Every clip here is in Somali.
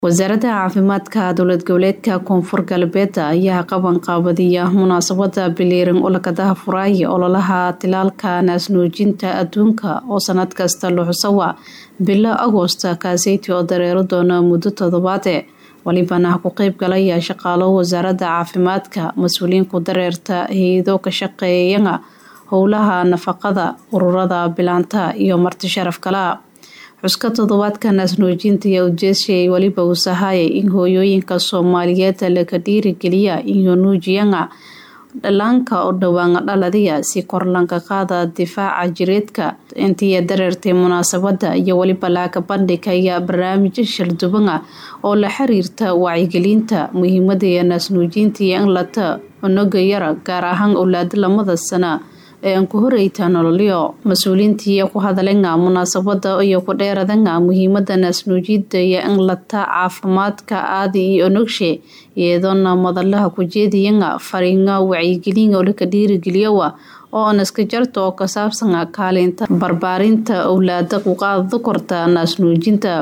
wasaaradda caafimaadka dowlad goboleedka koonfur galbeed ayaa qaban qaabadiya munaasabada biliiran olakadaha furaaye ololaha tilaalka naasnuujinta adduunka oo sanad kasta luxusawa bilo agoosta kaaseyti oo dareero doona muddo toddobaade walibana ku qeyb galaya shaqaalo wasaaradda caafimaadka mas-uuliyiin ku dareerta hay-ado ka shaqeeyana howlaha nafaqada ururada bilaanta iyo marti sharaf kala xuska toddobaadka naasnuujinta iyo ujeesiyay weliba uu sahayay in hooyooyinka soomaaliyeed laga dhiirigeliya iyo nuujiyana dhalaanka oo dhowaan dhaladiya si korlanka qaada difaaca jireedka intii dareertay munaasabada iyo weliba laaka bandhigaya barnaamijyo shaldubana oo la xiriirta wacyigelinta muhiimada naasnuujinta iyo in lata unaga yara gaar ahaan owlaada lamada sana ee aan ku horeyta nololyo mas-uuliintii ku hadalena munaasabada iyo ku dheeradana muhiimada naasnuujida iyo in lata caafimaadka aadi iyo onogshe iyadoona madalaha kujeediyana fariina wacyigelin oo laka dhiirigeliyowa oo anaska jarta oo ka saabsana kaalinta barbaarinta owlaada kuqaada korta naasnuujinta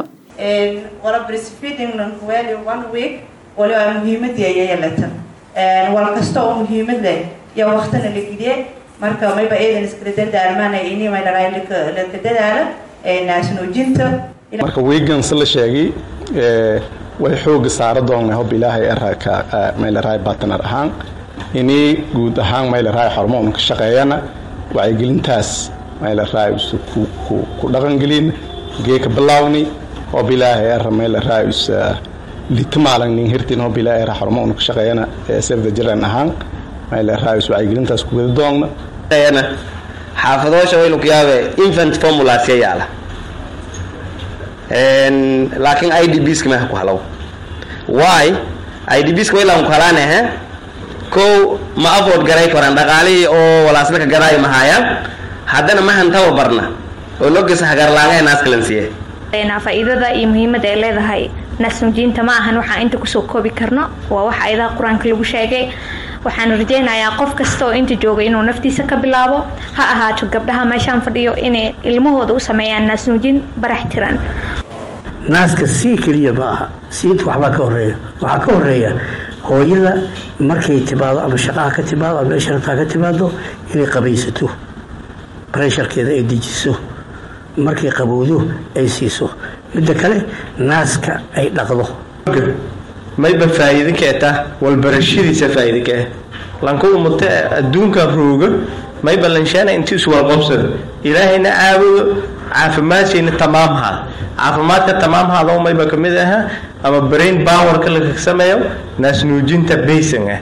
walkasta oo muhiimad leh iyo waqtina la geliye marka mayba eedan iskala dardaarmaanay ini maydharaa laka dadaalo naasnuujinta marka wiigan si la sheegay way xooga saara doona hob ilaahay eraka maylaraay batnar ahaan ini guud ahaan maylaraay hormoon ka shaqeeyana wacyigelintaas maylaraay ku dhaqangelin geeka bilaawni hob ilaahay era maylaraay litamaalangnin hirtin hob ilaahay era hormoon ka shaqeeyana sefda jiran ahaan maylaraay wacyigelintaas ku wada doonna xaafadoosha waynu ku yaabe infant formulaasya yaala laakiin i d bska meha ku halow wy i d bska waylaan ku halaanahe kow ma avood garay koran dhaqaalihii oo walaaslaka garaayo mahaayaan haddana mahan tababarna oo logasa hagarlaangahe naaskalansiye faa-iidada iyo muhiimada ay leedahay naasnuujiinta ma ahan waxaan inta kusoo koobi karno waa wax ayadaha qur-aanka lagu sheegay waxaan rajaynayaa qof kasta oo inta jooga inuu naftiisa ka bilaabo ha ahaato gabdhaha meeshaan fadhiyo inay ilmahooda u sameeyaan naasnuujin barax tiran naaska sii keliya ma aha siinta waxbaa ka horeeya waxaa ka horeeya hooyada markay timaado ama shaqaha ka timaado ama meesha rabtaa ka timaado inay qabaysato baresharkeeda ay dejiso markay qabowdo ay siiso midda kale naaska ay dhaqdo mayba faa'iido keeta walbarashadiisa faa'iido kee lanka umate adduunka rooga mayba lanshaana intiisu walqobsada ilaahayna caabudo caafimaadshayna tamaamhaad caafimaadka tamaamhaado mayba ka mid aha ama brain powerka laka sameeyo naasnuujinta baysan ah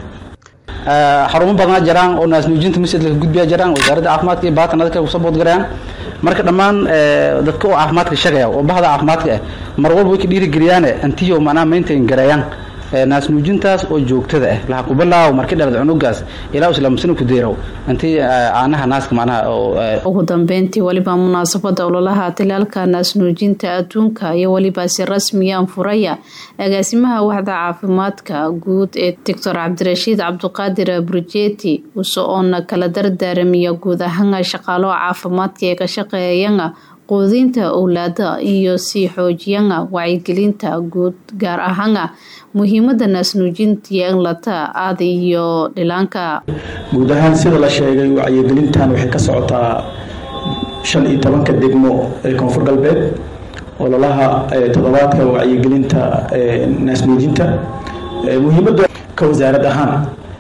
xarumo badnaa jiraan oo naasnuujinta masjid laka gudbiya jiraan wasaaradda caafimaadka iyo baatanadka ku sabood garayaan marka dhammaan dadka oo caafimaadka shaqeeya oo bahda caafimaadka ah mar walba way ka dhiirigeliyaane antiyo macnaha maintain gareeyaan naasnuujintaas oo joogtada ah laha kubilaaw marki dhalad cunugaas ilaa islaamsana ku deerow intii caanaha naaska macnaha ugu dambeyntii weliba munaasabada ololaha tilaalka naasnuujinta adduunka iyo weliba si rasmiya anfuraya agaasimaha waxda caafimaadka guud ee doctor cabdirashiid cabduqaadir burjeti uso-oona kala dardaaramiya guud ahaan shaqaalo caafimaadka ee ka shaqeeyana quudinta owlaada iyo sii xoojiyana wacyigelinta guud gaar ahaana muhiimada naasnuujinta iyo in lata aada iyo dhilaanka guud ahaan sida la sheegay wacyigelintan waxay ka socotaa shan iyo tobanka degmo ee koonfur galbeed ololaha toddobaadka wacyigelinta naasnuujinta muhiimada ka wasaarad ahaan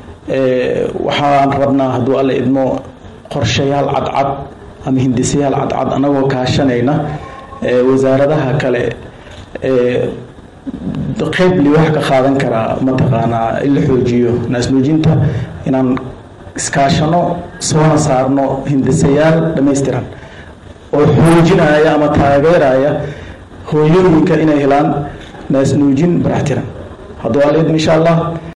waxaan rabnaa hadduu alla idmo qorshayaal cadcad ama hindisayaal cadcad anagoo kaashanayna wasaaradaha kale qeyb liwax ka qaadan karaa mataqaanaa in la xoojiyo naasnuujinta inaan iskaashano soona saarno hindisayaal dhammaystiran oo xoojinaya ama taageeraya hooyooyinka inay helaan naasnuujin barax tiran hadduu alla idmo insha allah